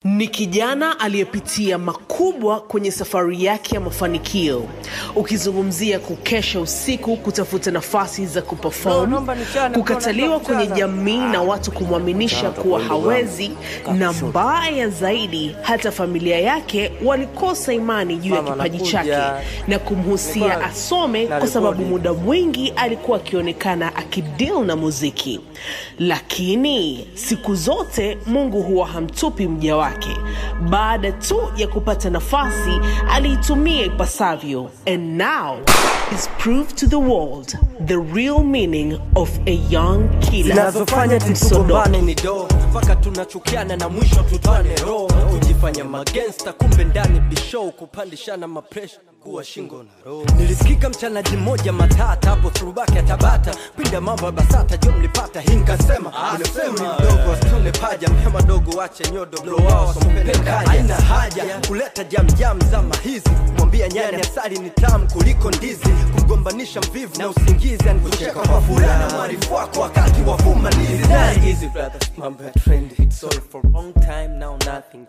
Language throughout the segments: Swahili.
Ni kijana aliyepitia makubwa kwenye safari yake ya mafanikio, ukizungumzia kukesha usiku kutafuta nafasi za No, kuperform, naomba nichane, kukataliwa naomba kwenye nichane. jamii na watu kumwaminisha kuwa hawezi, na mbaya zaidi, hata familia yake walikosa imani juu ya Mama, kipaji nakuja. chake na kumhusia Nilikuwa- asome, na kwa sababu rekodi. muda mwingi alikuwa akionekana akideal na muziki. Lakini siku zote Mungu huwa hamtupi mja wake. Baada tu ya kupata nafasi, aliitumia ipasavyo, and now is proved to the world the real meaning of a young killer. zinazofanya Msodoki. tugombane ni do mpaka tunachukiana na mwisho tutane roho kujifanya magensta kumbe ndani bishow kupandishana mapresha kuwa shingo na roho nilisikika mchanaji mmoja matata hapo throwback ya tabata pinda mambo ya basata jo mlipata hii nkasema unasema mdogo wasitune paja mhema dogo wache nyodo blow wao sompenda haina haja kuleta jamjam zama hizi mwambia nyani asali ni tamu kuliko ndizi kumgombanisha mvivu na usingizi anikucheka kwa fulana mwarifu wako wakati wa fumanizi Very easy brothers mambo ya trendy it's all for long time now nothing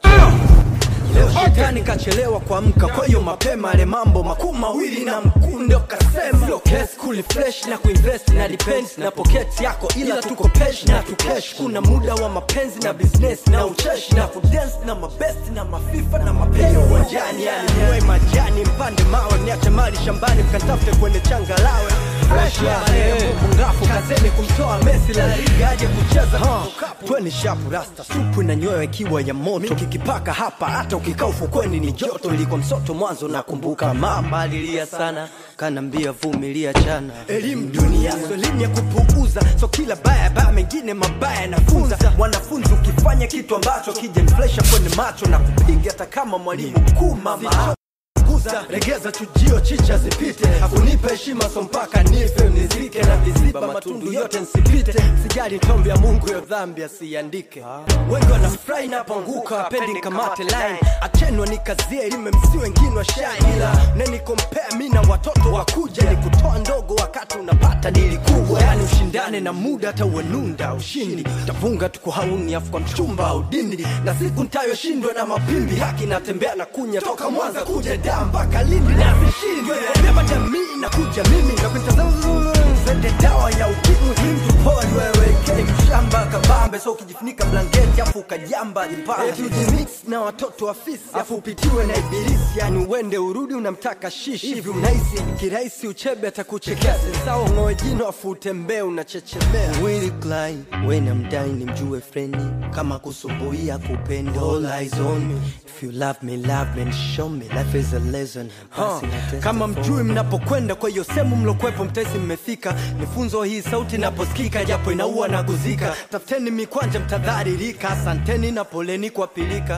Leo shetani kachelewa kuamka, kwa hiyo mapema ale mambo makuu mawili na mkunde ukasema sio case kuli fresh na kuinvest na depends na pocket yako, ila tuko pesh na tukesh. Kuna muda wa mapenzi na business na ucheshi na kudance na mabest na mafifa na mapenzi uwanjani, yani niwe majani mpande mawe, niache mali shambani mkatafute kwenye changalawe fresh ya Mungu ngafu kazeni kumtoa Messi la liga aje kucheza tweni shapu rasta supu na nyoyo ikiwa ya moto kikipaka hapa hata ukikaa ufukweni ni joto ilikuwa msoto mwanzo nakumbuka mama alilia sana kanambia vumilia chana elimu dunia so elimu ya kupuuza so kila baya baya mengine mabaya nafunza wanafunzi ukifanya kitu ambacho kijaniflesha kwenye macho na kupiga hata kama mwalimu mkuu mama kuza regeza chujio chicha zipite hakunipa heshima so mpaka nife nizike na viziba matundu yote nsipite sijali tombi ya mungu yo dhambi asiandike wengi wanafurahi napoanguka wapendi kamate line achenwa nikazie elime msi wengine wa shine ila nenikompea mi na watoto wakuja ni kutoa ndogo wakati unapata dili kubwa yani ushindane na muda hata uenunda ushindi tafunga tuko hauni afu kwa mchumba au dindi na siku ntayoshindwa na mapimbi haki natembea na kunya toka mwanza kuja daa mpaka lindi na vishindwe beba jamii na kuja mimi na kuitazama zende dawa ya ukimwi mtu pori wewe kei mshamba kabambe so ukijifunika blanketi afu ukajamba jipange ujimix na watoto wa fisi afu upitiwe na ibilisi yani uende urudi unamtaka shishi hivi unahisi kirahisi uchebe atakuchekea sawa ng'oe jino afu utembee unachechemea Willy Klein when I'm dying nimjue freni kama kusumbuia kupenda all eyes on me if you love me love me and show me life is a lesson huh. kama mjui mnapokwenda kwa hiyo sehemu mlokwepo mtesi mmefika nifunzo hii sauti naposikika japo inaua na kuzika tafuteni mikwanja mtadharirika asanteni na poleni kwa pilika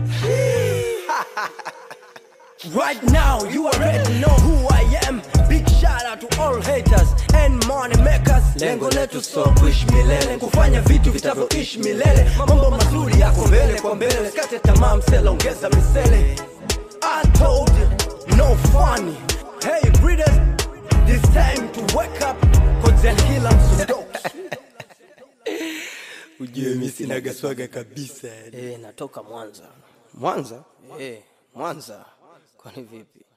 Right now, you already know who I am. Big shout out to all haters and money makers. Lengo letu so kuishi milele, kufanya vitu vitavyoishi milele. Mambo mazuri yako mbele kwa mbele, sikate tamaa, msela ongeza misele. I told you, no funny. Hey readers, this time to wake up, cause then kila msodoki. Ujue mi sinaga swaga kabisa. Eh, natoka Mwanza. Mwanza? Eh, Mwanza. Kwani vipi?